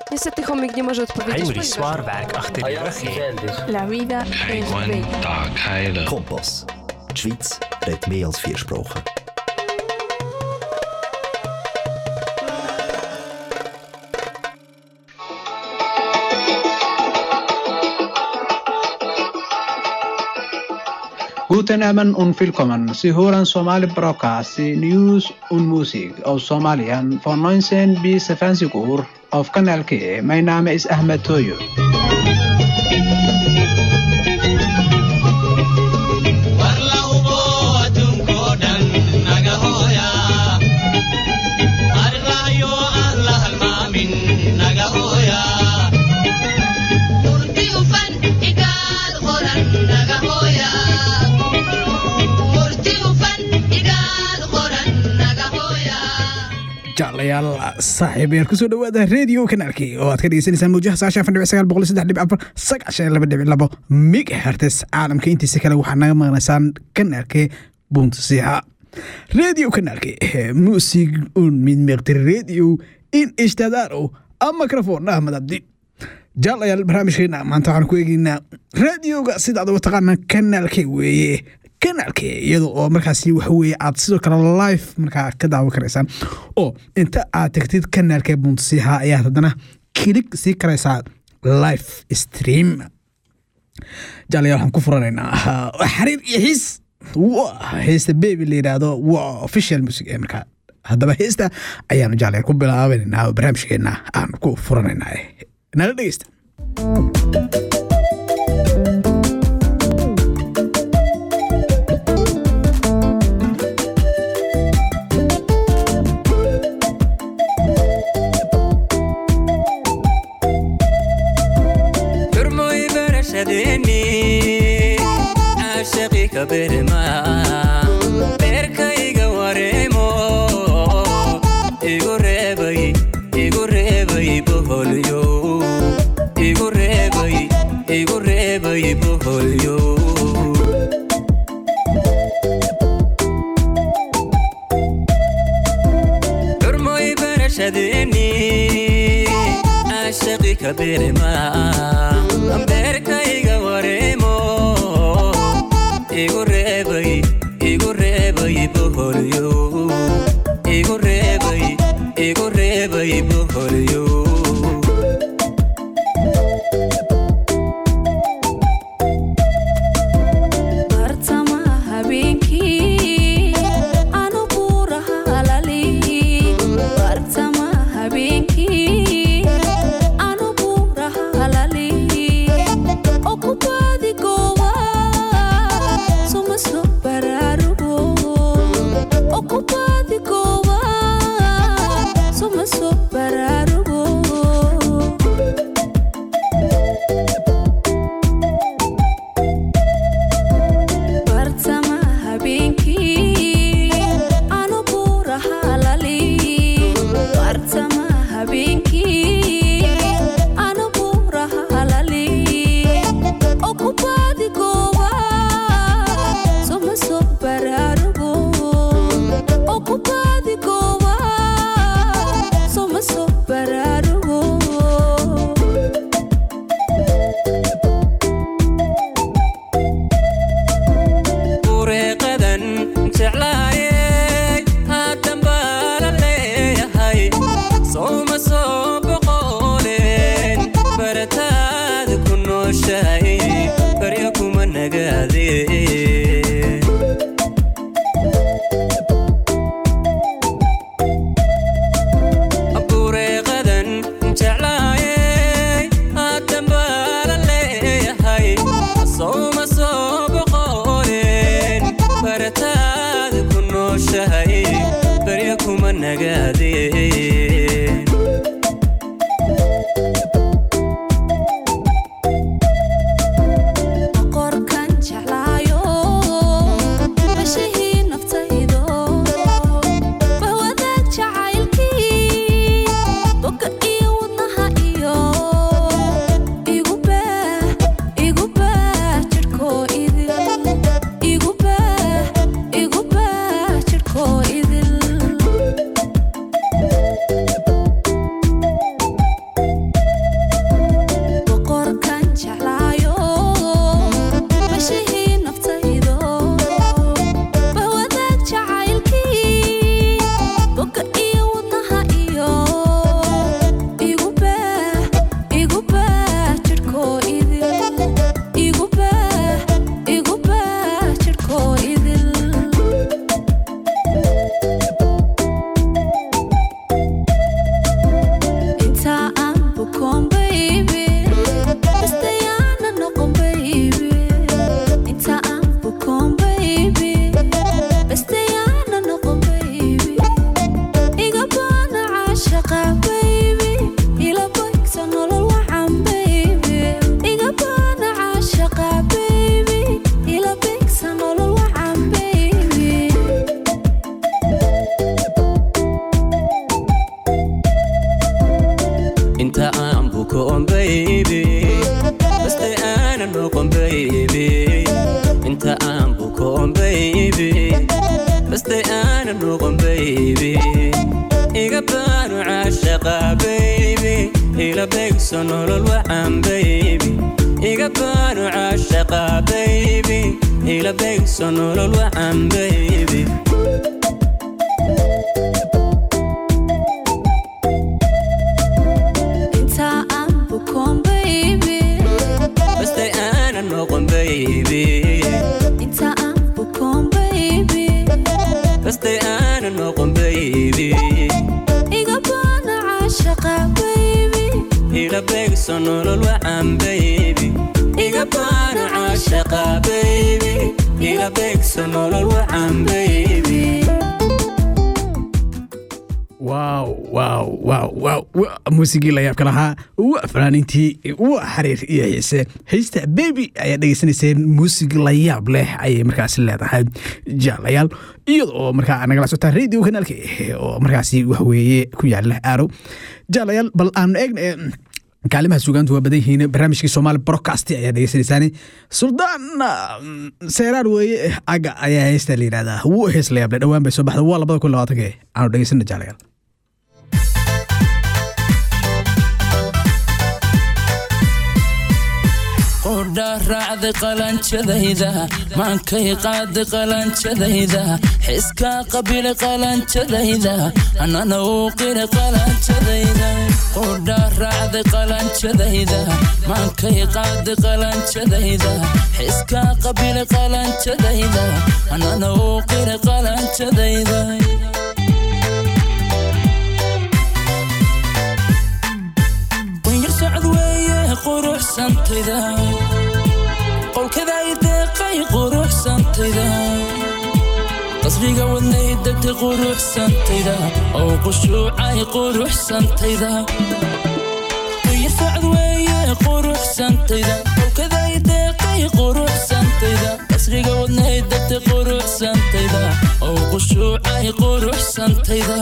Niestety chomik nie może odpowiedzieć. Henry ponieważ- Swarwerk achter Ah die ja, Röche. selbst. La vida Kein es Gwen, bella. Tag heilen. Kompass. Die Schweiz redet mehr als vier Sprachen. Guten Abend und willkommen. Sie hören Somali Broadcast, News und Musik aus Somalien von 19 bis 20 Uhr auf Kanal K. Mein Name ist Ahmed Toyo. jeclayaal saaxiibayaal kusoo dhawaada radio kanaalkii oo aad ka dhegeysaneysaan mawjaha saashan afar dhibic sagaal boqol iyo saddex dhibic afar sagaashan iyo laba dhibic labo megahertes caalamka intiisa kale waxaad naga maqnaysaan kanaalkee buntasiha radio kanaalkii musig un min meqtir radio in ishtadaaro a microphone ahmed abdi jaalayaal barnaamijkeena maanta waxaan ku eegeynaa radioga sidaad uga taqaanaan kanaalkee weeye kanaalke iyada oo markaasi waxa weeye aad sidoo kale live markaa ka daawan karaysaan oo inta aad tagtid kanaalka buntasiha ayaa haddana kilig sii karaysaa live stream jaalayaal waxaan ku furanaynaa xariir iyo xiis waa heesta baby la yidhaahdo waa official music ee markaa haddaba heesta ayaanu jaalayaal ku bilaabaynaa oo barnaamijkeena aan ku furanaynaa nala dhegeysta xurmoy barashadeeni caashaqi ka berma beerkayga wareemo igu reebay igu reebay boholyo igu reebay igu reebay boholyo xurmoy barashadeeni caashaqi ka berma beerkayga wareemo igu reebay igu reebay boholyo igu reebay igu reebay boholyo bartamaha habeenkii anu buuraha halali bartamaha habeenkii anu buuraha halali okubaadi goowa suma soo baraarugo okubaadi goowa suma soo baraarugo bartamaha habeenkii anu buuraha halali bartamaha habeenkii anu buuraha halali okubaadi goowa suma soo baraarugo okubaadi goowa suma soo baraarugo ureeqadan jeclaayey haatan baa la leeyahay sowma soo boqo inta aan bukoon baybi baste aanan noqon baybi inta aan bukoon baybi baste aanan noqon baybi iga baanu caashaqa baybi ila beegso nolol wacan baybi iga baanu caashaqa baybi ila beegso nolol wacan baybi inta aan bukoon baby baste aanan noqon baybi inta aan bukoon baby baste aanan noqon baybi iga baana caashaqa baby ila beegso nolol wacan baybi iga baanu caashaqa baybi ila beegso nolol wacan baybi waaw waaw waaw waaw wa- muusigii la yaabka lahaa wa fanaaniintii wa xariir iyo xiise haysta bebi ayaa dhegeysanayseen muusig la yaab leh ayay markaasi leedahay jaalayaal iyada oo markaa nagala socotaa radio kanaalka oo markaasi waxweeye ku yaala aaro jaalayaal bal aanu eegna ee, kaalimaha sugaantu waa badan yihiin barnaamijkii soomaali broadcast ayaa dhegeysanaysaan suldaan mm, seeraar weeye aga ayaa heesta la yidhahdaa wuu hees la yaable dhowaan bay soo baxda waa labada kun labaatanke aanu dhegeysana jaalayaal qordha raacday qalanjadayda maankay qaaday qalanjadayda xiskaa qabila qalanjadayda annana uu qira qalanjadayda qordha raacday qalanjadayda maankay qaaday qalanjadayda xiskaa qabila qalanjadayda annana uu qira qalanjadayda wanyar socod weeye quruxsantayda qolkada i deeqay quruxsantayda qasriga wadnay degtay quruxsantayda oo qushuucay quruxsantayda wanyar socod weeye quruxsantayda qolkada i deeqay quruxsantayda qasriga wadnay degtay quruxsantayda oo qushuucay quruxsantayda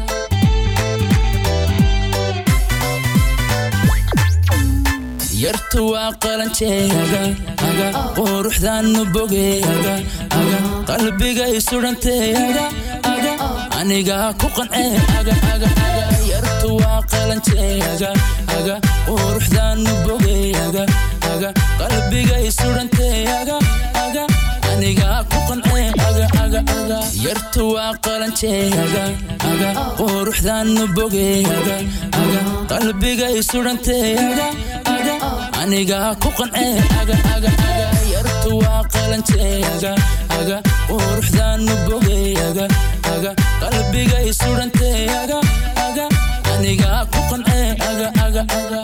yartu waa qalanjeega aga quruxdaanu bogeega aga qalbigay sudhanteega aga aniga ku qancee aga aga aga yartu waa qalanjeega aga quruxdaanu bogeega aga qalbigay sudhanteega aga aniga ku qancee aga aga aga yartu waa qalanjeega aga quruxdaanu bogeega aga qalbigay sudhanteega aga aniga ku qancee aga aga aga yartu waa qalanjeega aga quruxdaanu bogeega aga qalbigay sudhanteega aga aniga ku qancee aga aga aga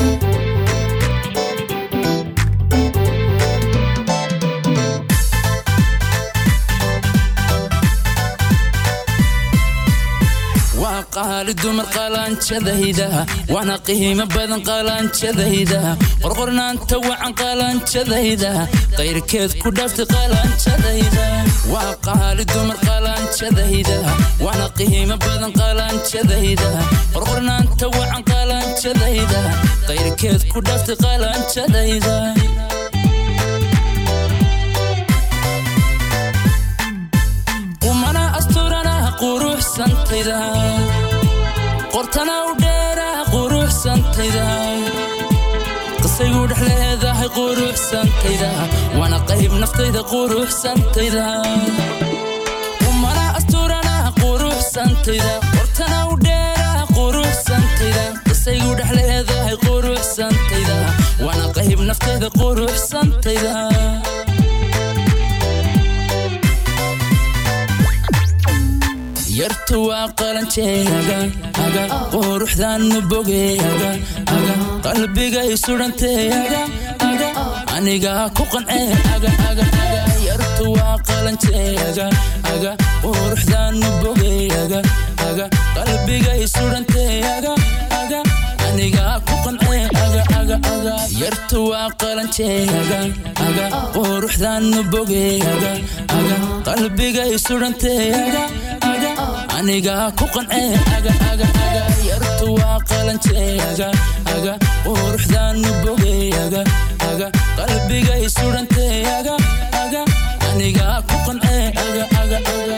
waa qaali dumar qalanjadayda waana qiimo badan qalanjadayda qorqornaanta wacan qalanjadayda qayrkeed ku dhaaftay qalanjadayda waa qaali dumar qalanjadayda waana qiimo badan qalanjadayda qorqornaanta wacan qalanjadayda qayrkeed ku dhaaftay qalanjadayda qumana asturana quruxsantayda qortana u dheera quruxsantayda qisaygu dhex leedahay quruxsantayda waana qayb naftayda quruxsantayda qumana asturana quruxsantayda qortana u dheera quruxsantayda qisaygu dhex leedahay quruxsantayda waana qayb naftayda quruxsantayda yartu waa qalanjeega aga quruxdaanu bogeega aga qalbigay sudhanteega aga aniga ku qancee aga aga aga yartu waa qalanjeega aga quruxdaanu bogeega aga qalbigay sudhanteega aga aniga ku qancee aga aga aga yartu waa qalanjeega aga quruxdaanu bogeega aga qalbigay sudhanteega aga aniga ku qancee aga aga aga yartu waa qalantee aga aga quruxdaanu bogey aga aga qalbigay sudhantee aga aga aniga ku qancee aga aga aga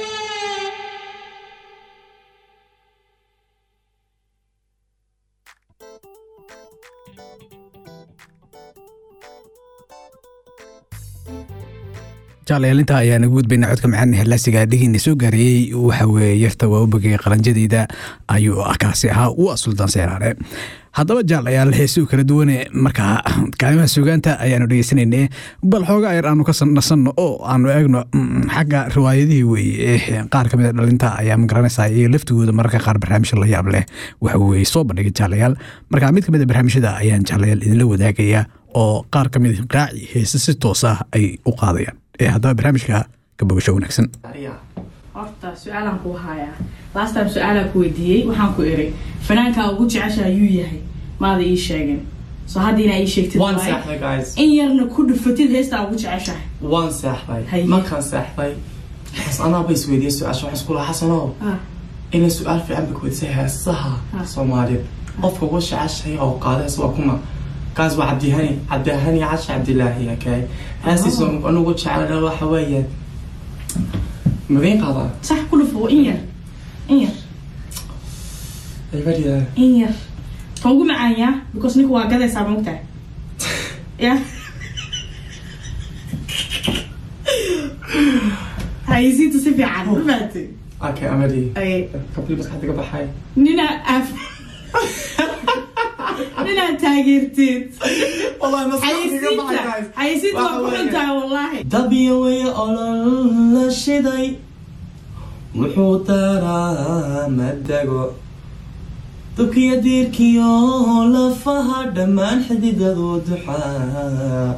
jaalayaal intaa ayaan ugu gudbayna codka macaan hellaasiga dhigiina soo gaarayey waxa weeye yarta waa u bogay qalanjadeyda ayuu kaasi ahaa u sultaan seeraare haddaba jaalayaal heesuu kala duwane markaa kaalimaha sugaanta ayaanu dhegeysanayne bal xoogaa yar aanu ka nasanno oo aanu eegno mm, xagga riwaayadihii weeye qaar ka mid a dhalinta ayaa magaranaysaa iyo laftigooda mararka qaar barnaamijya la yaab leh waxa weeye soo bandhigay jaalayaal marka mid ka mid a barnaamijyada ayaan jaalayaal idinla wadaagaya oo qaar ka mid a raaci heese si toos ah ay u qaadayaan ee haddaba barnaamijka ka bogasho wanaagsan horta su-aalaan kuu hayaa last time su-aalaan ku weydiiyey waxaan ku iri fanaankaa ugu jecesha ayuu yahay maada ii sheegin so hadda inaa ii sheegtid waan waaye. seexday guys in yarna ku dhufatid heestaa ugu jeceshahay waan seexday Haye. markaan seexday xas anaaba isweydiiyey su-aasha waxaan isku lahaa xasanow Ah, inay su-aal fiican ba kuweydisay heesaha Ah. soomaaliyeed qofka ugu jeceshay oo qaada hees waa kuma kaas waa cabdihani cabdihani cashi cabdilaahi okay heestiisa anugu jecel waxa weeye madiin qaadaa sax ku dhufo in yar in yar aybaria in yar kan ugu macaanyaa because ninka waa gadaysaa maogtahay ya haysiinta si fiican ma fahatay okay amadi Ay, kabli maskaxda ka baxay ninaa af ninaa taageerteed wallahi haysiinta haysiinta waa ku xuntahay wallaahi dabyaway olol la shiday wuxuu daraa madago dubkiyo diirkiyo lafaha dhammaan xididadu duxaa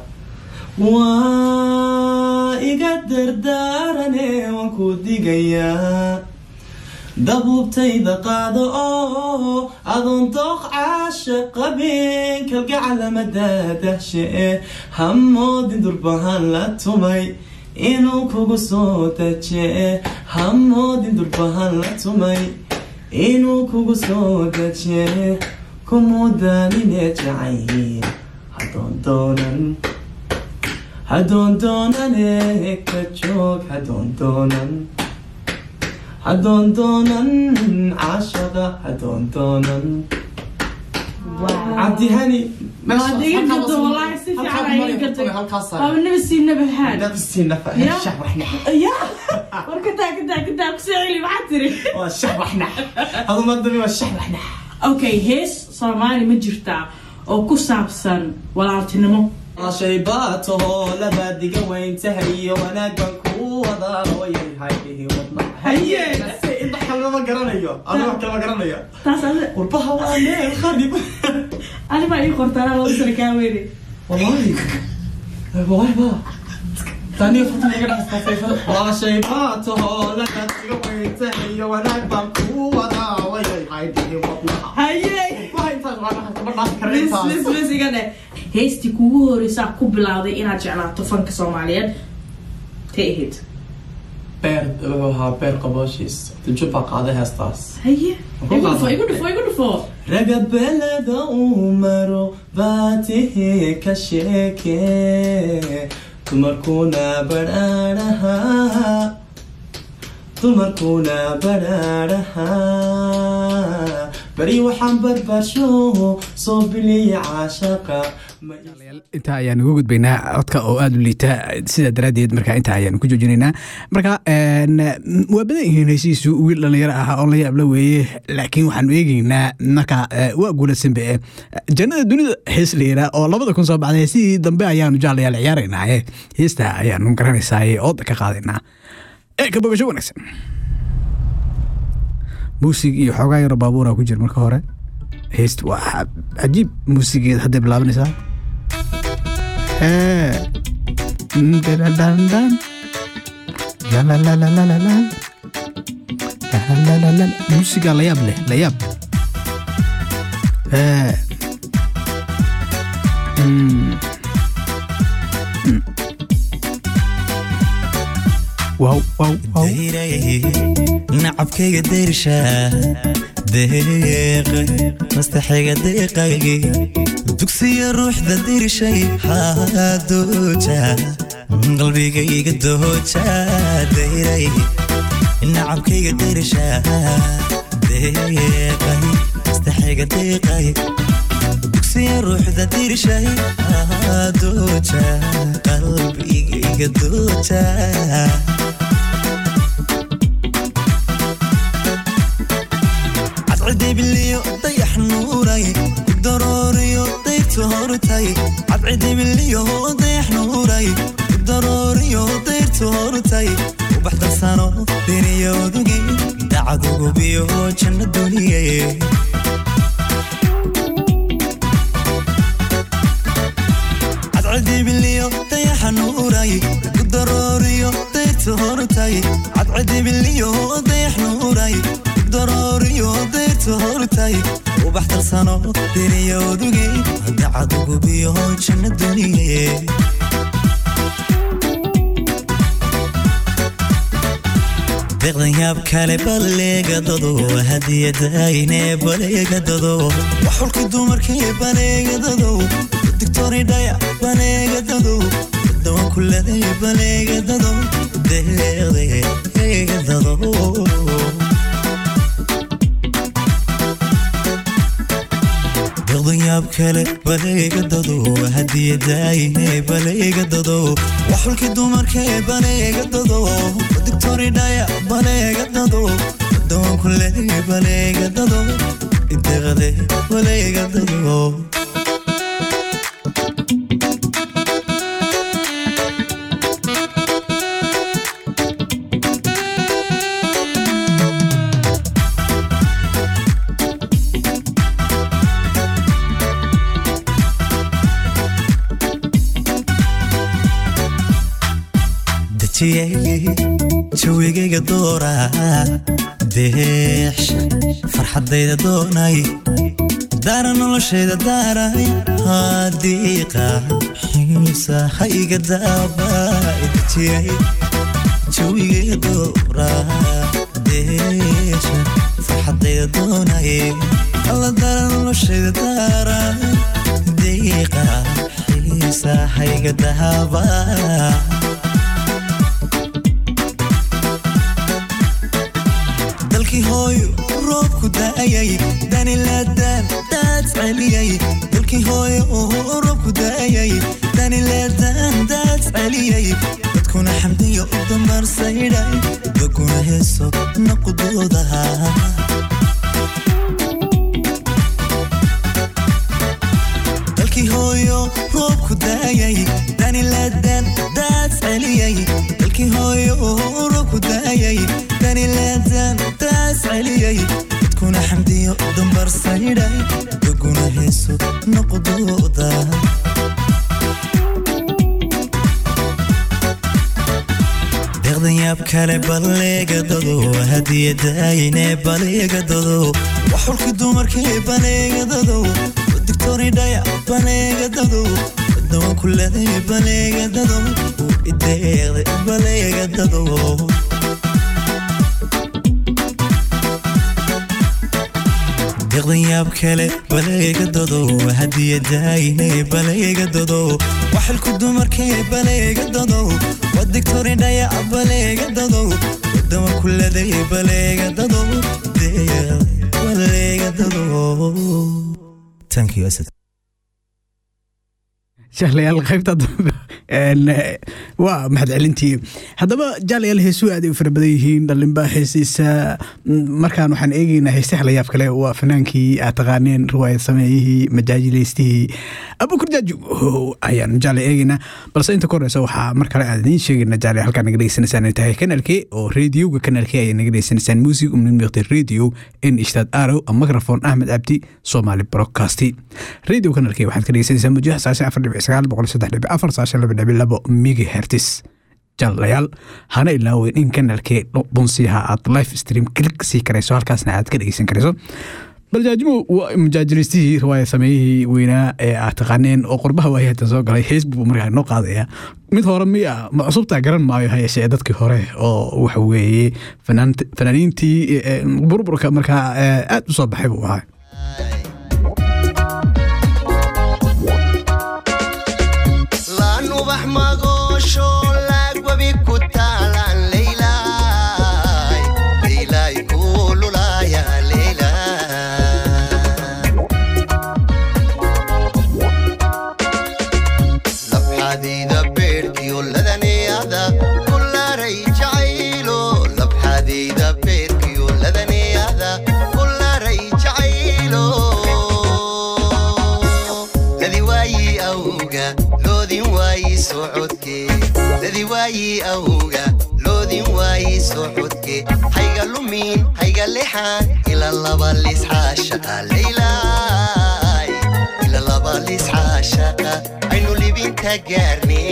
waa iga dardaarane waan ku digayaa dabuubtayda qaado oo adoon dooq caasha qabin kalgacalamadaadahshe hamoodin durbahan la tumay inuu kugu soo daje hamoodin durbahan la tumay inuu kugu soo daje kumudanine jacayl hadoon doonan hadoon doonane ka joog hadoon doonan hadoon doonan caashaqa hadoon doonan cabdihani waad iga garto wallaahi si fiican aa iga gartay waaba naba sii naba haad Ya. ya war kadaa kadaa kadaa kusoo celi maxaa tiri waa shabaxna adumadami waa shabaxna okay hees soomaali ma jirtaa oo ku saabsan walaaltinimo shay baatahoo labaadiga weyntahay iyo wanaagan ku wadaaloyay wadna Haye. inta kalama garanayo anu wax kalama garanayo taas adi qurbaha waa meel kharib ani baa ii qortaanaa laba sano kaa weyne wallahi wallahi ba tani fatu laga dhaxay waa shay baatahoo labaadiga weyntahay iyo wanaag baan ku wadaaloyay haydihi wadna haye waa intaas waa kama dhaaf kara lis intaas lis lis iga dheh heestii kugu horeysaa ku bilowday inaad jeclaato fanka soomaaliyeed tay ahayd beer wuxuu ahaa beer qabooshiis jubba qaaday heestaas haye Ku igu dhufo qaado. igu dhufo igu dhufo raga beleda uu maro baatihi ka sheeke dumarkuna badhaadhaha dumarkuna badhaadhaha bari waxaan barbaarsho soo biliya caashaqa ma intaa ayaan uga gudbaynaa codka oo aada u liita sidaa daraaddeed marka intaa ayaan ku joojinaynaa marka een, waa badan yihiin heysihiisu wiil dhalinyaro ah oo la yaabla weeye laakiin waxaanu eegeynaa marka eh, waa guuladsanbe eh, jannada dunida hees la yiraa oo labada kun soo baxday heesihii dambe ayaanu jaalayaal ciyaaraynaaye heesta ayaanu garanaysaaye ooda ka qaadaynaa ee ka bogasho wanaagsan muusig iyo xoogaa yaro baabuura ku jira marka hore heest waa cajiib muusigeed hadday bilaabanaysaa Hey. Dun-dun-dun-dun. Lalalalalala. Lalalala. Musiga la yaab leh, la yaab. Hey. Mm. Mm. wow wow wow nacabkayga deersha deeqa mastaxayga deeqaygi dugsiya ruuxda dirshay haadooja qalbigayga dooja deyray nacabkayga deersha deeqay mastaxayga deeqay dugsiya ruuxda dirshay haadooja qalbigayga dooja cadcidibiliyo dayax nuuray darooriyo dayrtu hortay cadcidibiliyo dayax nuuray darooriyo dayrtu hortay ubax darsano deniyodugi dacadugubiyo janno duniye cadcidibiliyo dayaxa nuuray darooriyo dayrtu hortay cadcidibiliyo dayax nuuray darooriyo dayrtu hortay ubax darsano deniyodugi dacadugubiyo janno duniye deeqdan yaab kale baleegadado hadiyadayne baleegadado waxulki dumarkii baleegadado digtori dhaya baleegadado dawan kuleday baleegadado deeqdeegadado deeqdan yaab kale baleegadado hadiyadayne baleegadado waxulki dumarkii baleegadado digtori dhaya baleegadado dawan kuleday baleegadado deeqde baleegadado jawigayga doora deex farxadayda doonay daara noloshayda daaray hadiiqa xiisa hayga daabadejiyay jawigayga doora deex farxadayda doonay alla daara noloshayda daaray diiqa xiisa hayga daabaa dalkii hooyo roobku da'ayay danilaadaan daad celiyay dalkii hooyo roobku da'ayay danilaadaan daad celiyay dadkuna xamdiyo u dambarsaydhay dadkuna heeso naqudoodaha dalkii hooyo roobku da'ayay danilaadaan daad celiyay dalkii hooyo roobku da'ayay danilaadaan daad celiyay dadkuna xamdiyo dambarsaydhay dadkuna heeso noqdooda deeqdan yaab kale baleegadado hadiyadayne baleegadado waxulki dumarkii baleegadado digtori dhaya baleegadado dawan kuleday baleegadado ideeqde baleegadado deeqdan yaab kale baleegadado hadiyadayne baleegadado waxilku dumarkii baleegadado wadigtori dhaya baleegadado dawan kuleday baleegadado baleegadado thank you asad jahlayaal qaybta dambe waa mahadcelintii haddaba jaalayaal heesuu aad ay u fara badan yihiin dhalinba heesiisa markaan waxaan eegeynaa heesaha layaab kale waa fanaankii aad taqaaneen riwaayad sameeyihii majaajilaystihii abukur jaaju ayaan jaale eegeynaa balse inta ka horeysa waxaa mar kale aan idiin sheegayna jaale halkaa naga dhegeysanaysaan ay tahay kanalke oo radioga kanalke ayay naga dhegeysanaysaan music umnid miqti radio in ishtaad arow microphone ahmed cabdi somali broadcasti radio kanalke waxaad ka dhegeysanaysaan mujaha saashan afar dhibic sagaal boqol saddex dhibic afar saashan laba dhibic labo megahertis jaalayaal hana ilaaweyn in kanalkee bunsiyaha aad life stream klik sii karayso halkaasna aad ka dhegeysan karayso baljaajimo waa mujaajiliistihii riwaaya sameeyihii weynaa ee aad taqaaneen oo qurbaha waaya hatan soo galay facebook buu markaa noo qaadaya mid hore miya ma cusubtaa garan maayo ha yeeshee dadkii hore oo waxa weeye fanaant- fanaaniintii eh, burburka markaa eh, aad u soo baxay buu ahaa laan ubax magoosho laagwabi ku taalaan leylay leylay kuululaya leylay labxadayda beerkiyo ladaniyada kulaaray jacaylo labxadayda beerkiyo ladaniyada kulaaray jacaylo ladi waayi awga loodin waayi socodke ladi waayi awga loodin waayi socodke hayga lumin hayga lexan ila laba lisxaashaqa leylay ila laba lisxaashaqa aynu libinta gaarne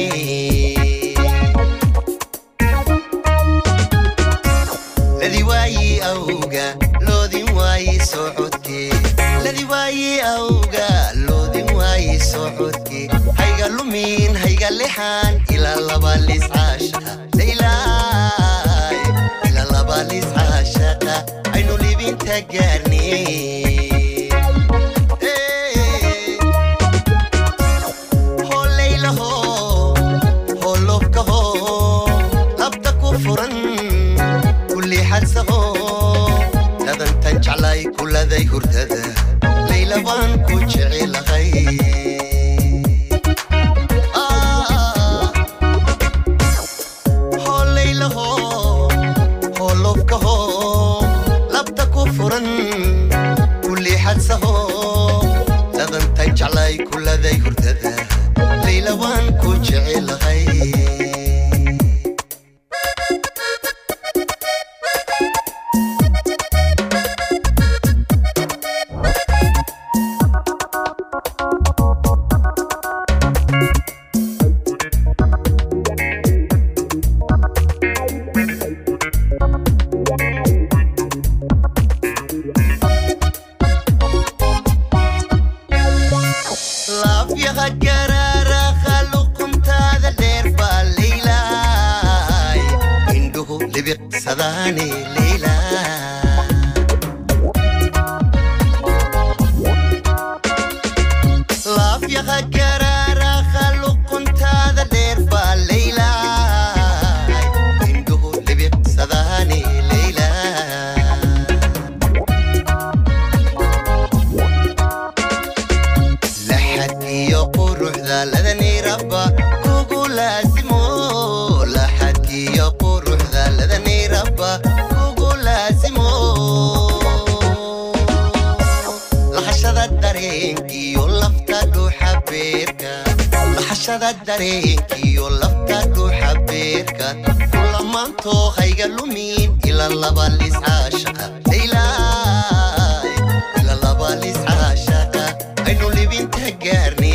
ladi waayi awga loodin waayi socodke ladi waayi awga loodin waayi socodke hayga lumin hayga lexan ila laba liscaashaqa leylay ila laba liscaashaqa aynu libinta gaarne holaylaho holofkaho labta ku furan kulli xadsaho dadantan jeclay kuladay hurdada layla baan ku jecelahay Ah, holaylaho holofkaho labta ku furan kulli xadsaho dadantan jeclay kuladay hurdada layla waan ku jecelahay laafyaha garaaraha luquntaada dheer baa leylay indhuhu libiqsadaane leylay laafyaha garaaraha luquntaada dheer baa leylay indhuhu libiqsadaane leylay laxad iyo quruxda ladani rabba kugu laasimo laxad iyo quruxda ladani rabba kugu laasimo lahashada dareenkiyo lafta dhuuxa beerka lahashada dareenkiyo lafta dhuuxa beerka kulamaantoo hayga lumin ila laba liscaashaqa leylay ila laba liscaashaqa aynu libinta gaarne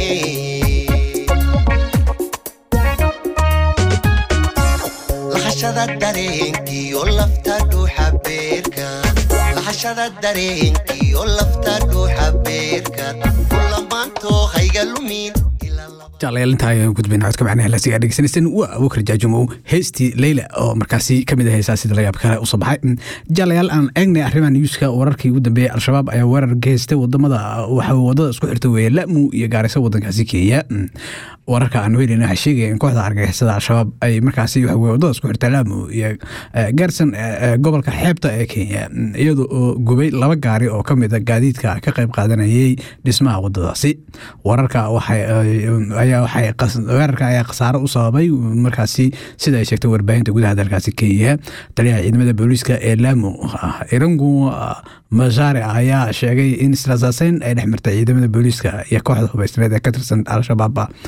lahashada dareenkiyo lafta dhuuxa beerka lahashada dareenkiyo lafta dhuuxa beerka kulamaantoo hayga lumin jeclayaal intaa ayaan gudbayna codka macnaha laasiga dhegeysanaysan waa abubakar jaajumow heystii leyla oo markaasi ka mid ah heesaa sida layaab kale usoo baxay jeclayaal aan eegnay arrimaha newska wararkii ugu dambeeyey al-shabaab ayaa weerar geystay wadamada waxa wadada isku xirta weeye lamu iyo gaarisa wadankaasi kenya wararka aan weynayna waxay sheegaya in kooxda argagixisada al-shabaab ay markaasi waxa weye wadada isku xirta lamu iyo eh, gaarsan eh, eh, gobolka xeebta ee kenya iyada oo gubay laba gaari oo ka mid a gaadiidka ka qayb qaadanayay dhismaha wadadaasi wararka waxay eh, ayaa waxay qas- weerarka ayaa khasaaro u sababay markaasi sida ay sheegtay warbaahinta gudaha dalkaasi kenya taliyaha ciidamada booliiska ee lamu ah, irangu ah, masaare ayaa sheegay in israsaaseyn ay dhex martay ciidamada booliiska iyo kooxda hubaysneed ee ka tirsan al-shabaab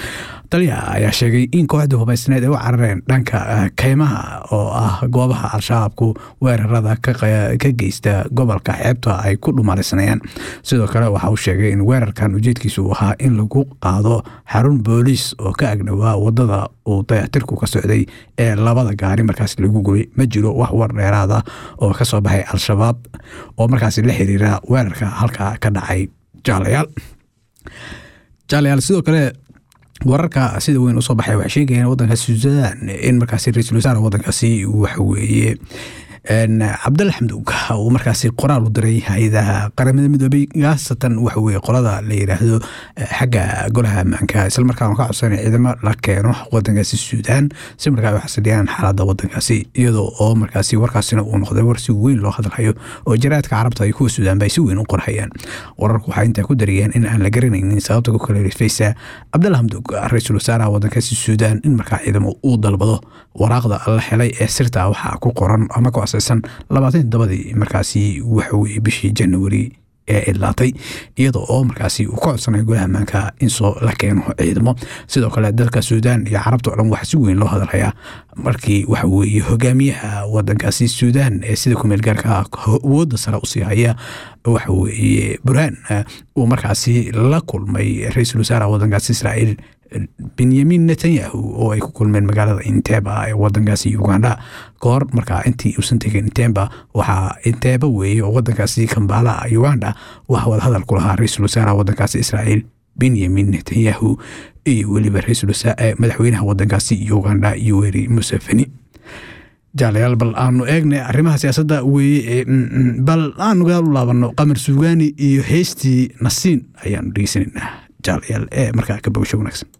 taliyaha ayaa sheegay in kooxda hubaysneed ay u carareen dhanka eh, keymaha oo ah goobaha al-shabaabku weerarada ka qe- ka geysta gobolka xeebta ay ku dhumalaysnayaan sidoo kale waxa uu sheegay in weerarkan ujeedkiisu uu ahaa in lagu qaado xarun booliis oo ka agdhowaa wadada uu dayactirku ka socday ee labada gaari markaas lagu gubay ma jiro wax war dheeraad ah oo ka soo baxay al-shabaab oo markaas la xiriira weerarka halkaa ka dhacay jaalayaal jaalayaal sidoo kale wararka sida weyn usoo baxay waxay sheegayaan wadankaasi suudaan in markaasi ra-iisul wasaare wadankaasi waxa weeye een, cabdalla xamduug uu markaasi qoraal u diray hay-adaha qaramada midoobay khaasatan waxa weye qolada la yidhaahdo eh, xagga golaha ammaanka islamarkaana ka codsanaya ciidamo la keeno wadankaasi suudaan si markaa ay u xasiliyaan xaaladda wadankaasi iyadoo oo markaasi warkaasina uu noqday war si weyn loo hadlayo oo jaraadka carabta iyo kuwa suudaan ba ay si weyn u qorhayaan wararku waxay intaa ku darayeen in aan la garanaynin sababta ku kala rifaysa cabdalla hamdug ra-iisul wasaaraha wadankaasi suudaan in markaa ciidamo uu dalbado waraaqda la helay ee sirta waxaa ku qoran ama ku asaysan labaatan todobadii markaasi waxa weye bishii january ee idlaatay iyadoo oo markaasi uu ka codsanayo golaha ammaanka in soo la keeno ciidamo sidoo kale dalka suudaan iyo carabta oo dhan waxaa si weyn loo hadalhayaa markii waxa weeye hogaamiyaha wadankaasi suudaan ee sida kumeel gaarka ah awoodda sare usii haya waxa weeye burhaan eh, uu markaasi la kulmay ra-iisul wasaaraha wadankaasi israa'iil benyamin netanyahu oo ay ku kulmeen magaalada inteba ee wadankaasi uganda kahor markaa intii uusan tegin intemba waxaa inteeba weeye oo wadankaasi kambala uganda waxaa wada hadal ku lahaa ra-iisul wasaaraha wadankaasi israa'iil benyamin netanyahu iyo weliba ra-iisul wasaa- eh, madaxweynaha wadankaasi uganda yoweri museveni jaalayaal bal aanu eegnay arrimaha siyaasadda weeye ee, mm, mm, bal aanu gadaal u laabano qamar suugaani iyo heystii nasiin ayaanu dhegeysanaynaa jaalayaal ee markaa ka bogsho wanaagsan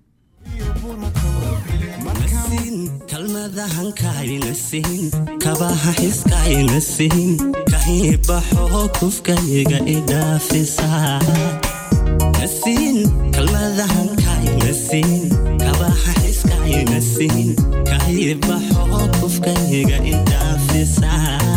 kalmadahan kaayna siin kabaha xiskaayna siin kahibaxo kufkayga idhaafisa nasiin kalmadahan kaayna siin kabaha xiskaayna siin kahibaxo kufkayga idhaafisa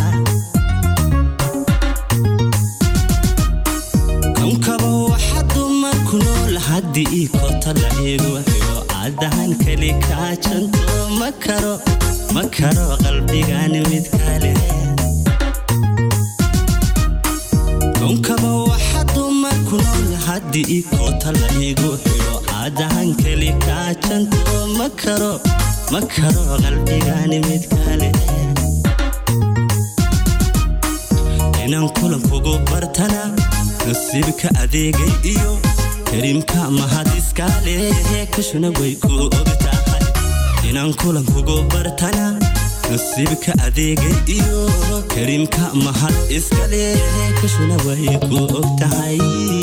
konkaba waxa dumarku nool haddii ii kota la igu xidho cadahan keli kaajanto ma karo ma karo qalbigan mid kale konkaba waxa dumarku nool haddii ii kota la igu xidho cadahan keli kaajanto ma karo ma karo qalbigan mid kale inaan kulankugu bartana nasiibka adeegay iyo karimka mahadiskaale kashuna way ku og tahay inaan kulankugu bartana nasiibka adeegay iyo karimka mahad iskale kashuna way ku og tahay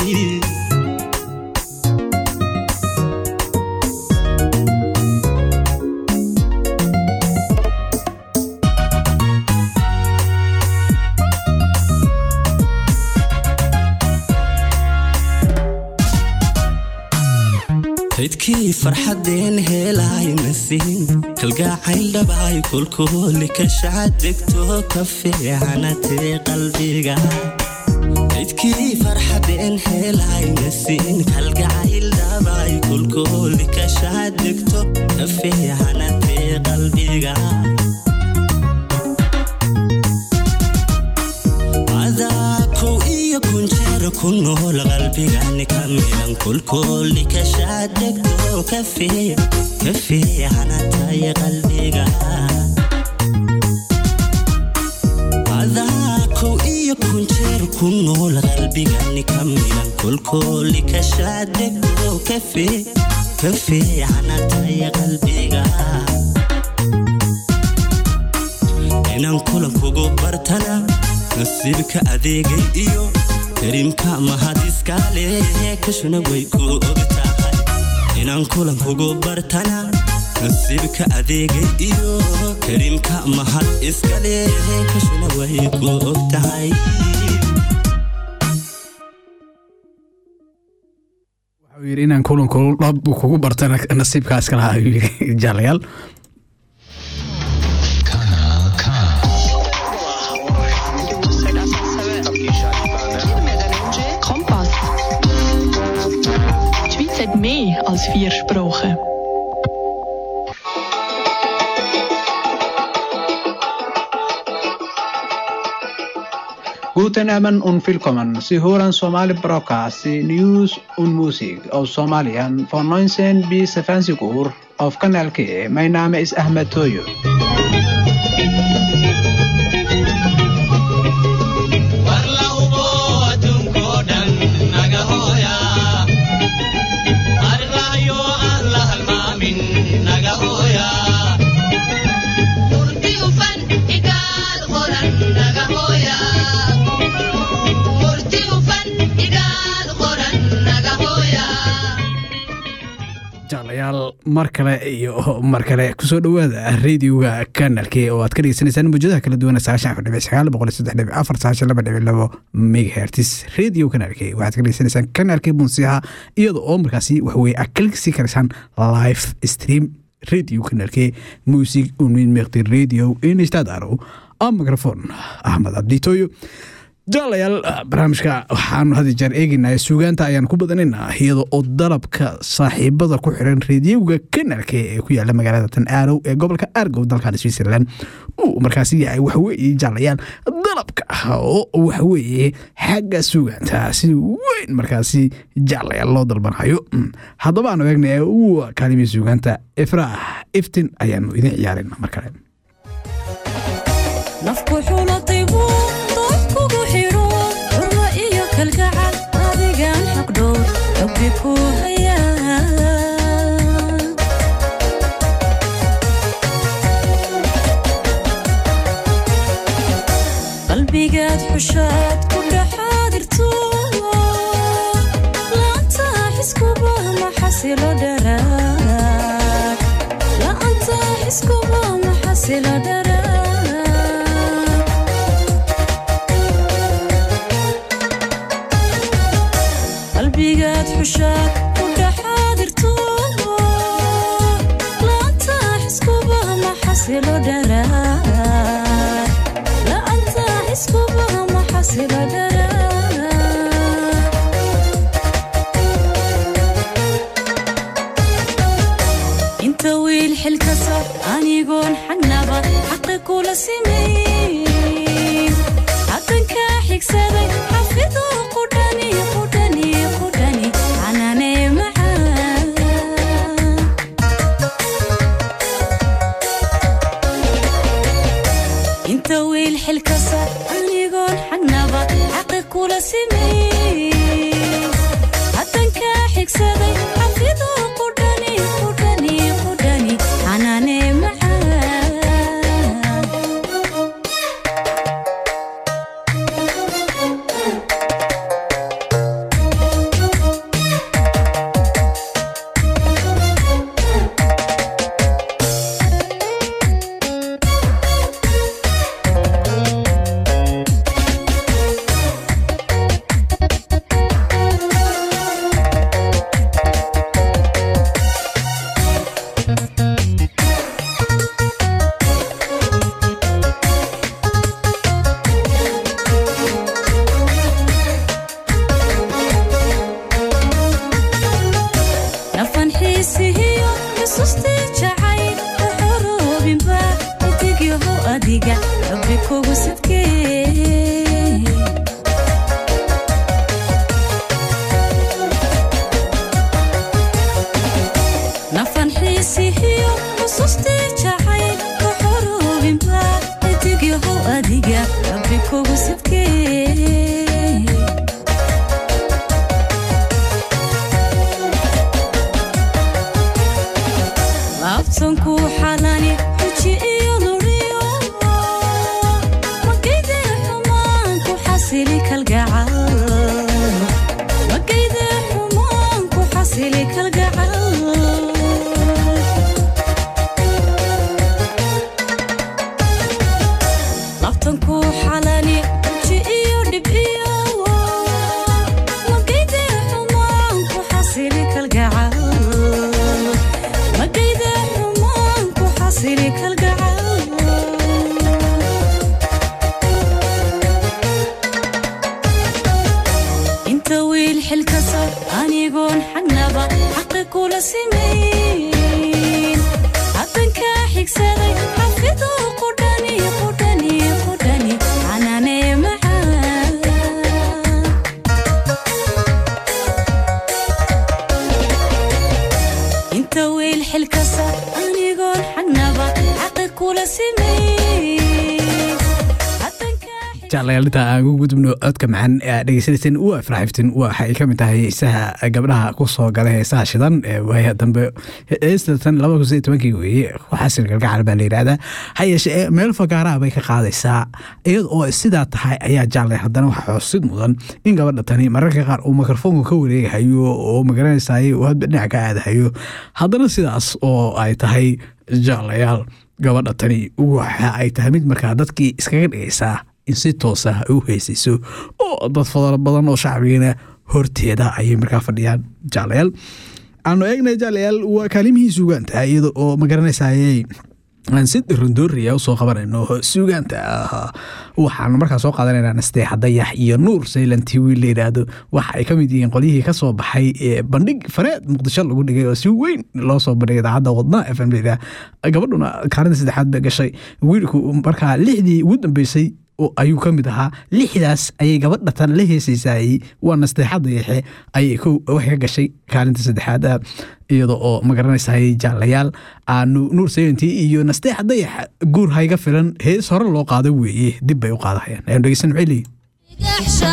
kaydkii farxadeen heelaayna siin kalgaacayl dhabaay kulkuuli ka shacadegto ka fiicanatee qalbiga kaydkii farxadeen heelaayna siin kalgacayl dhabaay kulkuuli ka shacadegto ka fiicanatee qalbiga adaakow iyo kunjeer ku nool qalbigani ka midan kulkooli ka shaadegto ka fiic ka fiicanatay qalbiga adaakow iyo kunjeer ku nool qalbigani ka midan kulkooli ka shaadegto ka fiic ka fiicanatay qalbiga inaan kulankugu bartana nasiibka adeegay iyo karimka mahadiskaale kashuna way ku og tahay inaan kulankugu bartana nasiibka adeegay iyo karimka mahad iskale kashuna way ku og tahay wuxuu yidhi inaan kulanku dhab kugu bartana nasiibkaas kala ayuu yidhi jaalayaal Kompass. Die Schweiz hat mehr als vier Sprachen. Guten Abend und willkommen. Sie hören Somali Broadcast, News und Musik aus Somalien von 19 bis 20 Uhr auf Kanal K. Mein Name ist Ahmed Toyo. jaalayaal mar kale iyo mar kale kusoo dhowaada radioga kanalke oo aad ka dhegeysanaysaan mawjadaha kala duwan sagaashan afar dhibic sagaal boqol iyo saddex dhibic afar sagaashan laba dhibic labo megahertis radio kanalke waxaad ka dhegeysanaysaan kanalke bunsiha iyada oo markaasi waxweye aad kala sii karaysaan live stream radio kanalke music unmin meqti radio inistadaro a microfon axmed abditoyo jaalayaal barnaamijka waxaanu had jeer eegaynaa suugaanta ayaan ku badanaynaa iyada oo dalabka saaxiibada ku xiran reediyoga kanalka ee ku yaala magaalada tan aarow ee gobolka argow dalkan switzerland uu markaasi yahay waxaweye jaalayaal dalabka oo waxaweye xagga suugaanta si weyn markaasi jaalayaal loo dalbanhayo haddaba aanu eegna waa kaalimii suugaanta ifraax iftin ayaanu idin ciyaarayna mar kale nafku xulatay buu dood kugu xidho xurmo iyo kalgacal adigan xaqdhow rabbi ku hayaa qalbigaad xushaad ku dhaxaadirto laanta xiskuba ma xasilo dharaag laanta xiskuba ma xasilo dharaag qalbigaad xushaad ku dhaxaadirto laanta xiskuba ma xasilo dharaag laanta xiskuba ma xasilo dharaag inta wiil xilkasa anigoon xagnaba xaqi kula simayn xaqanka xigsaday xafido qudhani qudhani qudhani xanaane macaan inta wiil xilkasa anigoon xagnaba xaqi kula simayn xaqanka xigsaday xafido qudhani qudhani qudhani xanaane macaan nafan xiisihiyo xusuustii jacayl waxoroobinba idigyaho adiga rabbi kugu sadkee nafan xiisihiyo xusuustii jacayl waxoroobinba idigyaho adiga rabbi kugu sadkee laabtanku xalani xuji iyo luriyo magayde xumaan ku xasili kalgacal magayde xumaan ku xasili kalgacal labtanku xalani xuji iyo dhib iyo magayde xumaan ku xasili kalgacal magayda xumaan ku xasili kalgacal inta wiil xilkasa anigoon xagnaba xaqi kula simayn xaqanka xigsaday xafido qudhani qudhani qudhani xanaane macaan xilkasa anigoon xagnaba xaqi kula simay jeclayaal inta aan ugu gudubno codka macaan ee aad dhegeysanayseen waa ifraaxiftin waxay ka mid tahay heesaha gabdhaha ku soo gala heesaha shidan ee waaya dambe heestatan laba kun sideed tobankii weeye xasan galgacal baa la yidhaahdaa ha yeeshee ee meel fagaaraha bay ka qaadaysaa iyada oo sidaa tahay ayaa jeclay haddana waxaa xusid mudan in gabadha tani mararka qaar uu mikrofoonka ka wareegahayo oo magaranaysaay uu hadba dhinac ka aadahayo haddana sidaas oo ay tahay jeclayaal gabadha tani waxa ay tahay mid markaa dadkii iskaga dhigaysaa in si toos ah ay u heysayso oo dad fadalo badan oo shacbigana horteeda ayay markaa fadhiyaan jaalayaal aanu eegnay jaalayaal waa kaalimihii suugaanta iyada oo magaranaysaayey aan si rondooriya usoo qabanayno suugaanta ah waxaanu markaa soo qaadanaynaa nasteexa dayax iyo nuur saylanti wiil la yidhaahdo waxa ay ka mid yihiin qolyihii ka soo baxay ee bandhig fareed muqdisho lagu dhigay oo si weyn loo soo bandhigay idaacadda wadna f m la yidhaha gabadhuna kaalinta saddexaad bay gashay wiilku markaa lixdii ugu dambeysay ayuu ka mid ahaa lixdaas ayay gabadha tan la heesaysaayey waa nasteexa dayaxe ayay waxay ka gashay kaalinta saddexaad iyada oo magaranaysaayey jaalayaal aanu nuur sayantii iyo nasteexa dayaxa guur hayga filan hees hore loo qaado weeye dib bay u qaadahayaan ayanu dhegeysan maxay leeyihin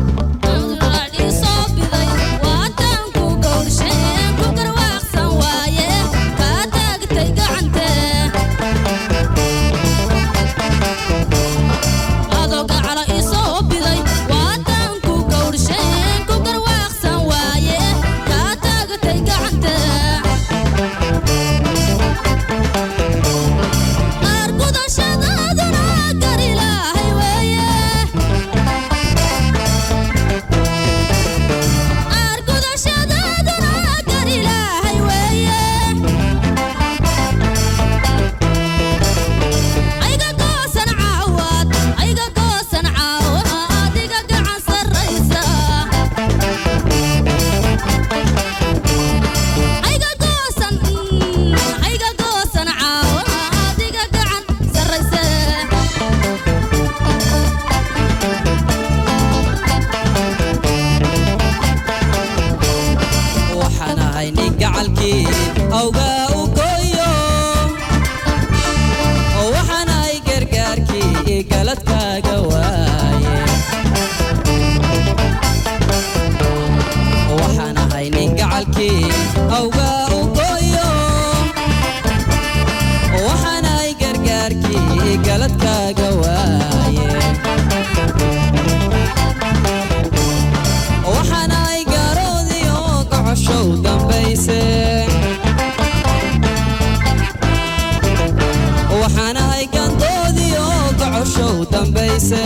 Waa tan ku gowrshe ku garwaaqsan waaye galadkaaga waaye waxaan ahay nin gacalkii awgaa u gooyo waxaan ahay gargaarkii galadkaaga waaye waxaan ahay gaaroodii oo gocoshow dambayse waxaan ahay gandoodii oo gocoshow dambayse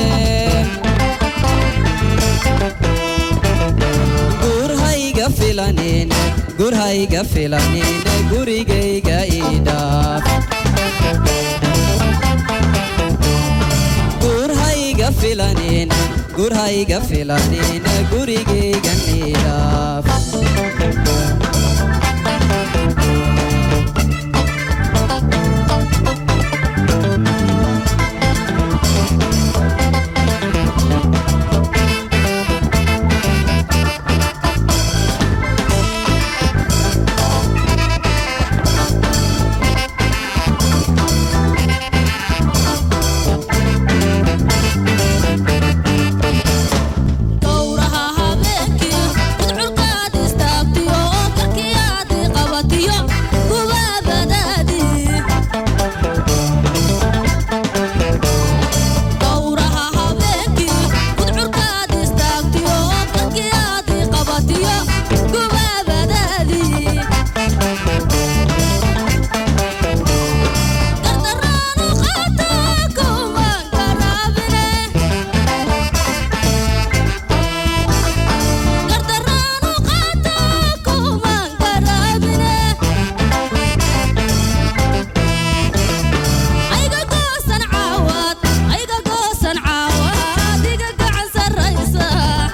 gurhayga filanin gurhayga filanin gurigayga idhaaf gurhayga filanin gurhayga filanin gurigayga idhaaf Gowraha habeenkii gudculkaad istaagtiyo oo karkii aad i qabatiyo gubaabadaadii Gowraha habeenkii gudculkaad istaagtiyo oo karkii aad i qabatiyo gubaabadaadii Gardarraanu qaataa kumaan garaabine Gardarraanu qaataa kumaan garaabine Ayga goosan caawad ayga goosan caawad iga gacan sarraysa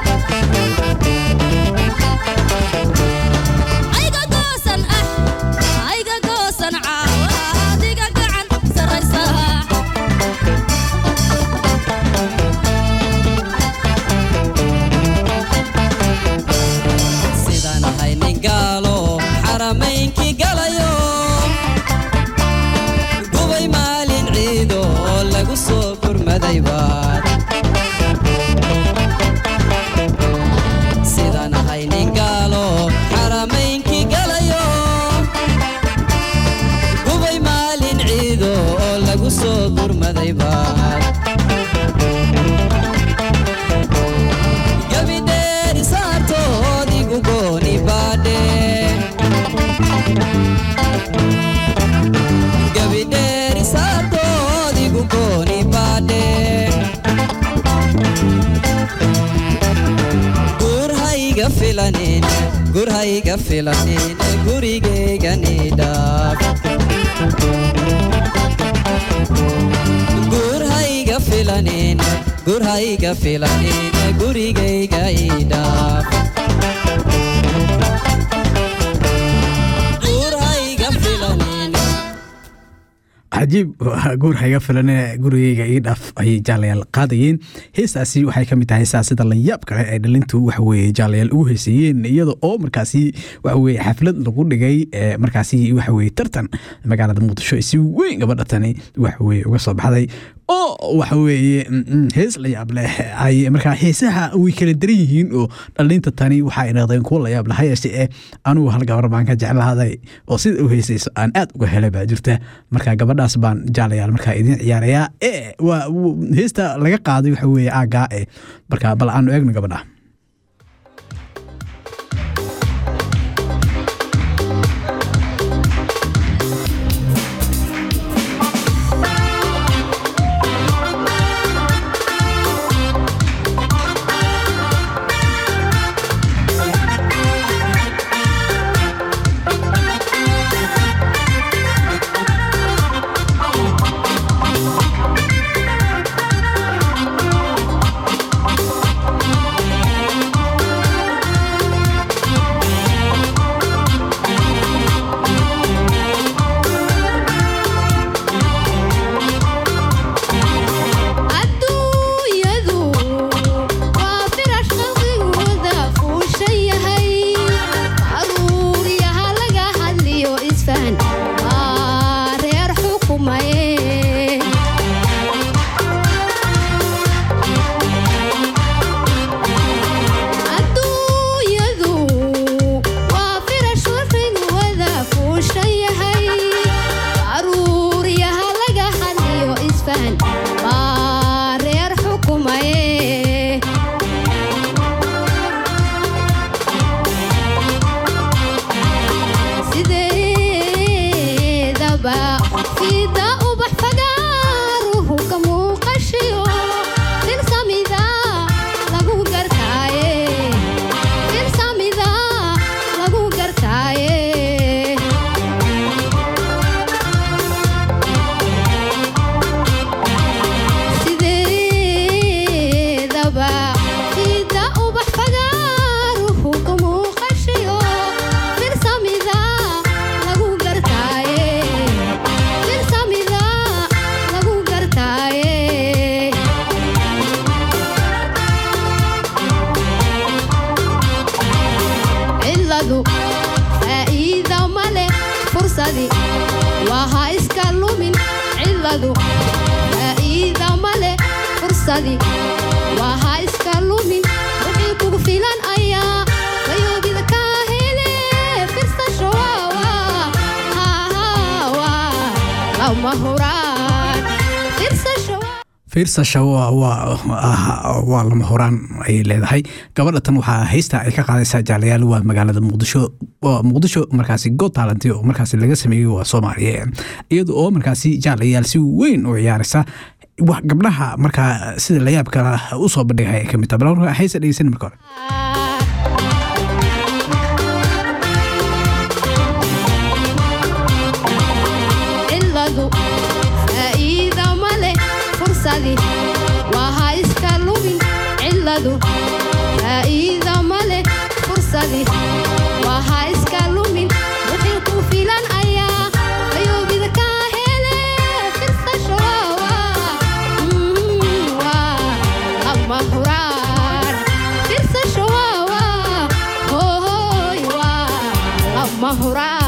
Ayga goosan ah ayga goosan caawad iga gacan sarraysa sidaan ahay nin gaalo xaramaynkii galayo gubay maalin ciido oo lagu soo gurmaday baad sidaan ahay nin gaalo xaramaynkii galayo gubay maalin ciido oo lagu soo gurmaday baad gabidheeri saartood igu gooni baadhe gabidheeri saartood igu gooni baadhe gurhayga filanin gurhayga filanin gurigayga nidhaaf gurhayga filanin gurhayga filanin gurigayga idhaaf gurhayga filanin cajiib guur hayga filan gurigeyga ii dhaaf ayay jaalayaal qaadayeen heestaasi waxay ka mid tahay heesaa sida layaab kale ay dhalintu waxaweye jaalayaal ugu heeseeyeen iyada oo markaasi waxaweye xaflad lagu dhigay ee markaasi waxaweye tartan magaalada muqdisho si weyn gabadha tani waxaweye uga soo baxday oo waxaweye hees layaab leh ay markaa heesaha way kala daran yihiin oo dhalinta tani waxay noqdeen kuwo layaab leh hayeeshe eh anugu hal gabar baan ka jeclaaday oo sida u heesayso aan aad uga helay baa jirta marka gabadhaas baan jaalayaal markaa idiin ciyaarayaa ee waa heesta laga qaaday waxa weeye aagaa eh marka bal aanu eegno gabadha Gowraha isfahan baa reer xukumaye sideedaba fida ubax fagaaruhu ka muuqashiyo dirsamida lagu gartaaye dirsamida lagu gartaaye sideedaba fida ubax fagaaruhu ka muuqashiyo dirsamida lagu gartaaye dirsamida lagu gartaaye ciladu faa'iida ma leh fursadi waa ha iska lumin ciladu faa'iida ma leh fursadi waa ha iska lumin wixii kugu filan ayaa wayoobida kaa hele firsasho waawa hahawa lama huraan firsasho fiirsasha waa waa ah, waa lama horaan ayay leedahay gabadha tan waxaa haysta ay ka qaadaysaa jaalayaal waa magaalada muqdisho waa muqdisho markaasi go taalanti oo markaasi laga sameeyey waa soomaaliya iyada oo markaasi jaalayaal si weyn u ciyaaraysa wax gabdhaha markaa sida layaabka u soo bandhigay ay ka mid tahay bal marka haysa dhegeysan marka hore ciladu faa'iida ma leh fursadi waa ha iska lumin ciladu faa'iida ma leh fursadi waa ha iska lumin wixii ku filan ayaa ayoobida kaa hele firsasho waawa Mm, waa lama huraan firsasho waawa hohoy waa lama huraan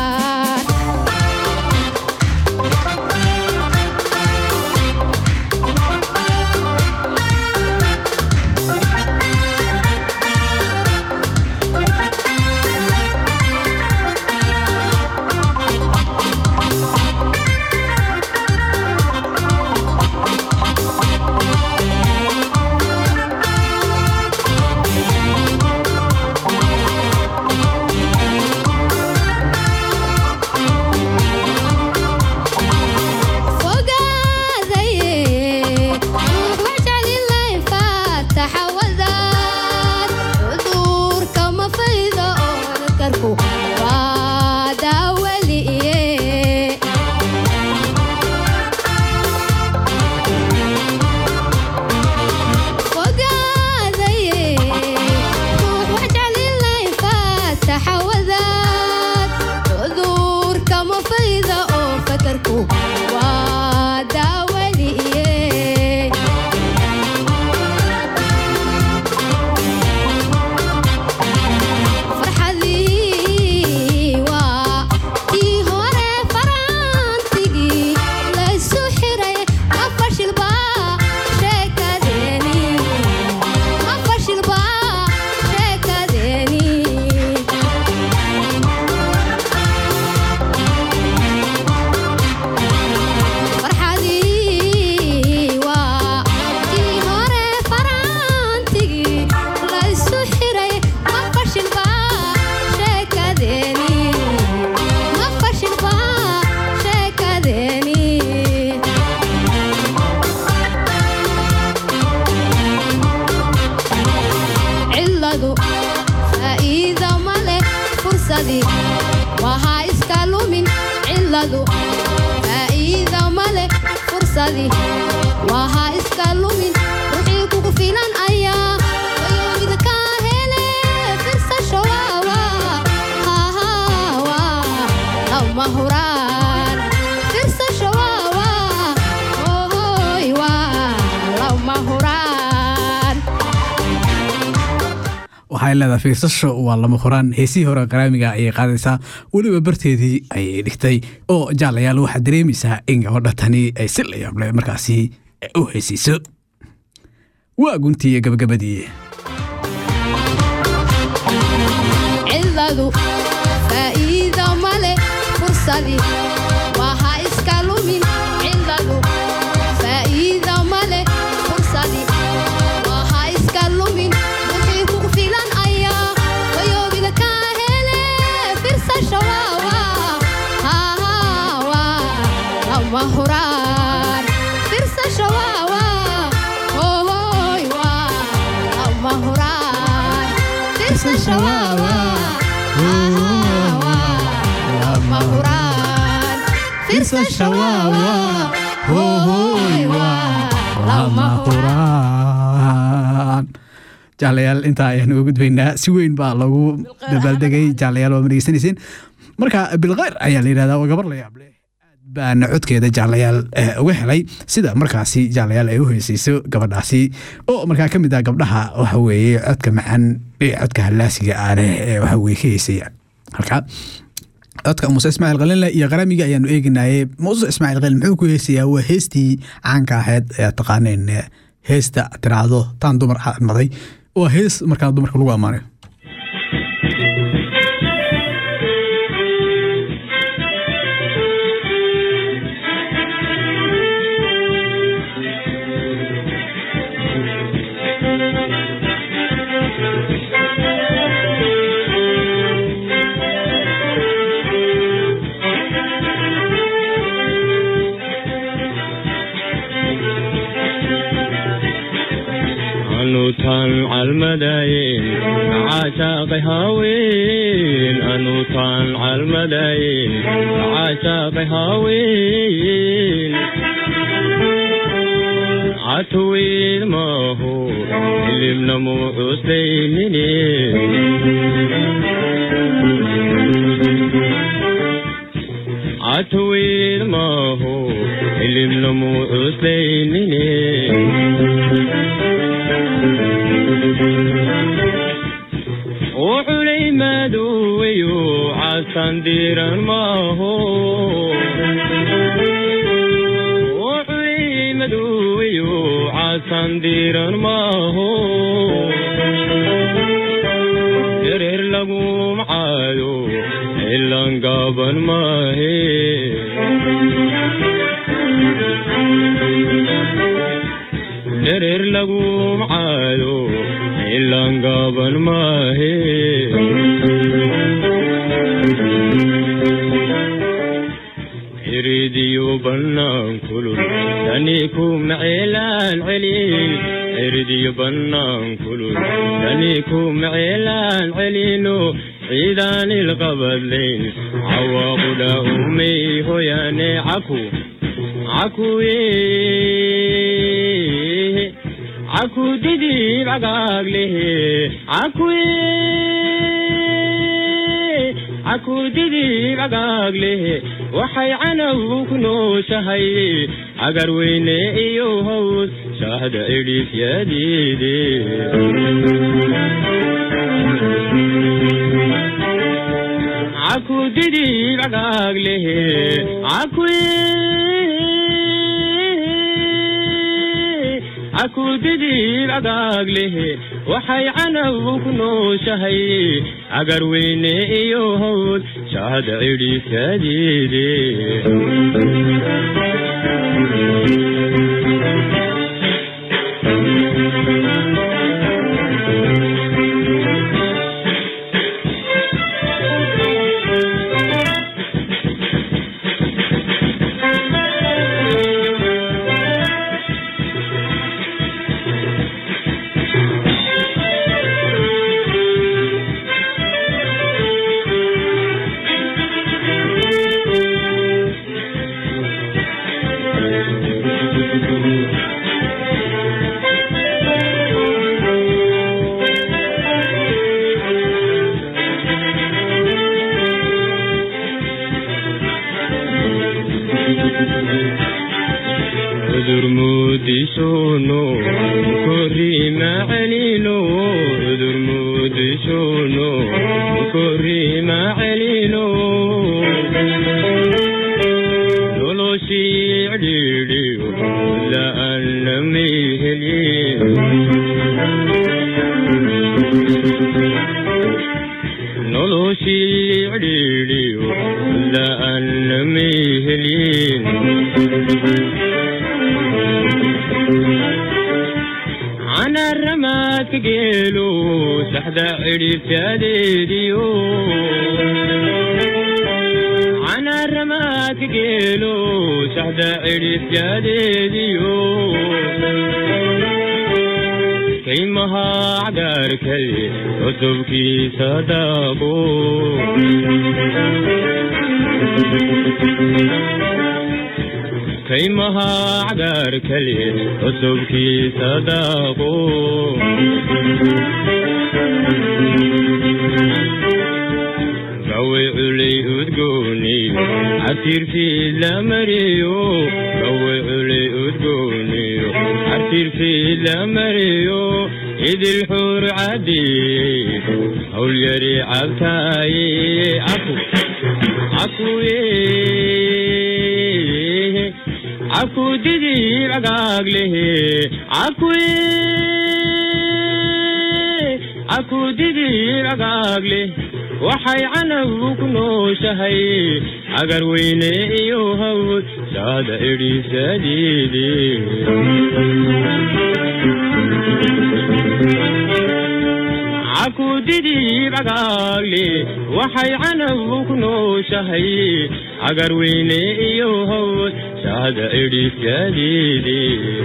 waa daawaliye farxadii waa kii hore faraantigii laysu xiray ma fashilba sheekadeeni ma fashilba sheekadeeni farxadii waa kii hore faraantigii laysu xiray ma fashilba sheekadeeni ma fashilba sheekadeeni ciladu faa'iida ma leh fursadii waa ha iska lumin ciladu faa'iida ma leh fursadii waa ha iska lumin wixii kugu filan ayaa wayoobida kaa hele firsasho waawa hahawa lama huraan firsasho waawa hohoy waa lama huraan waxay leedahay fiirsasho waa lama horaan heesihii hore qaraamiga ayay qaadaysaa weliba barteedii ayay dhigtay oo jaalayaal waxaa dareemaysaa in gabadha tani ay si la yaable markaasi u heesiiso waa guntii iyo gabagabadii ciladu faa'iida ma leh fursadii waa ha iska lumin ciladu faa'iida shawawa lama huraan fiirsa shawawa hohoy waa lama huraan jaalayaal intaa ayaan uga gudbaynaa si weyn baa lagu dabaaldegay jaalayaal waa madhegeysanayseen marka bilkhayr ayaa la yidhahdaa waa gabar la yaab leh baan codkeeda jaalayaal eh, uga helay sida markaasi jaalayaal ay u heesayso gabadhaasi oo markaa ka mid ah gabdhaha waxa weeye codka macaan ee codka hallaasiga ah leh ee waxa weye ka heesaya halka codka muuse ismaaciil qalinle iyo qaramiga ayaanu eeginaye muuse ismaaciil qalin muxuu ku heesayaa waa heestii caanka ahayd ee taqaaneen eh, heesta tiraahdo taan dumar maday waa hees markaa dumarka lagu ammaanayo anuutaan calmadayn caashaaqay haween anuutaan calmadayn caashaaqay haween catuwiid maahu ilimnamu cuslaynine catuwiid maahu ilimnamu cuslaynine wuxulay madoweyo casan diran maaho wuxulay madoweyo casan diran maaho dereer lagu macaado ilan gaaban maahe dereer lagu macaado ilan gaaban maahe iridiyo bannaan kulul tani ku maceelaan celin iridiyo bannaan kulul tani ku maceelaan celino ciidaan ilqabadlayn cawaaqudha umay hoyaane caku cakuye caku didib cagaaglehe cakuye caku didib cagaaglehe waxay canaw ku nooshahay cagar weyne iyo haws shaahda idhiifyadeede caku didib cagaaglehe cakuye akudidib cagaaglehe waxay canaw ku nooshahay cagar weyne iyo hawd shaahda cidhiifyadeede cudur muudishono korima celino cudur muudishono korima celino noloshii cidhiidhiyo la'aana mayhelin noloshii cidhiidhiyo la'aana mayhelin canaramaadka geelo saxda cidhifyadeediyo canaramaadka geelo saxda cidhifyadeediyo kaymaha cagaarkale cusubkiisa daaqo kaymaha cagaarkale cusubkiisa daaqo gawe culay udgooniyo casirfiid la mariyo gawe culay udgooniyo casirfiid la mariyo idil xuur cadiyey hawlyari cabtaaye aku akuye aku didib cagaaglehe akuye aku didib cagaagle waxay canabu ku nooshahay agar weyne iyo hawd saada idhiisadiide aku didib cagaagle waxay canabu ku nooshahay agar weyne iyo hawd saada idhiisadiide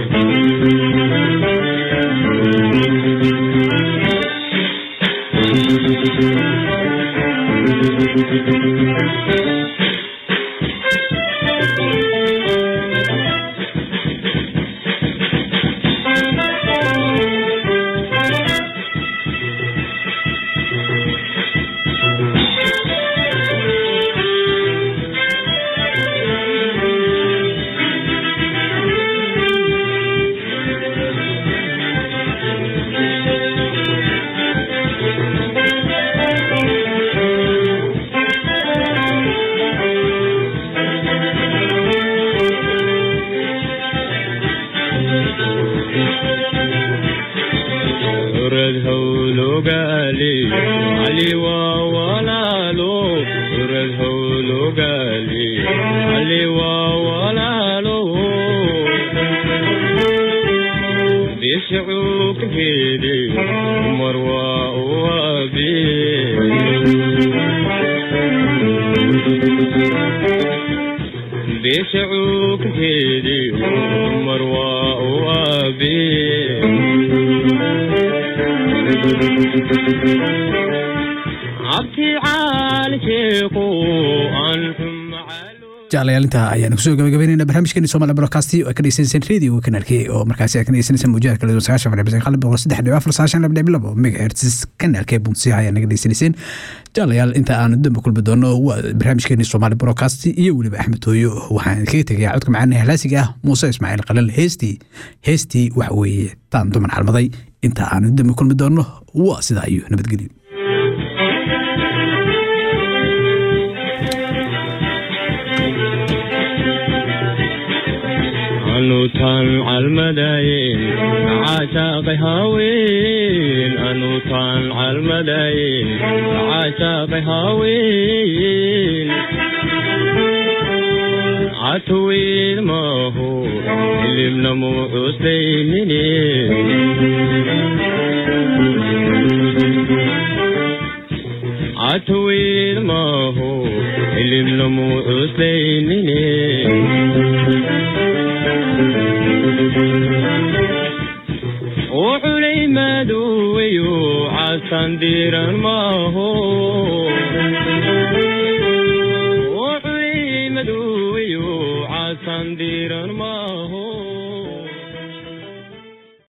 urad hawlogaali cali waa walaalo urad hawlogaali cali waa walaalo bishucuubkeedi umar waa uwabi bishucuubkeedi umar waa uwabi abti caalkeequ aan jeclayaal intaa ayaan kusoo gabagabeynayna barnaamijkeeni Soomaali Broadcast oo ay ka dhegeysaneyseen radio kanaalkii oo markaasi ay ka dhegeysaneyseen muujada kala duwan sagaashan fadhi bisan qalab boqol saddex dhibic afar sagaashan laba dhibic labo megahertz kanaalkee bunsiha ayaa naga dhegeysaneyseen jeclayaal inta aan dambe kulmi doono waa barnaamijkeeni Soomaali Broadcast iyo weliba Axmed Tooyo waxaan kaga tegayaa codka macaan halaasiga ah Muuse Ismaaciil Qalal heestii heestii wax weeye taan duman xalmaday inta aan dambe kulmi doono waa sidaa iyo nabadgelyo anuutaan calmadayn caashaaqay haween anuutaan calmadayn caashaaqay haween catuwiid maahu hilibnamu cuslaynine catuwiid maahu hilibnamu cuslaynine wuxulay madoweyo casan diran maaho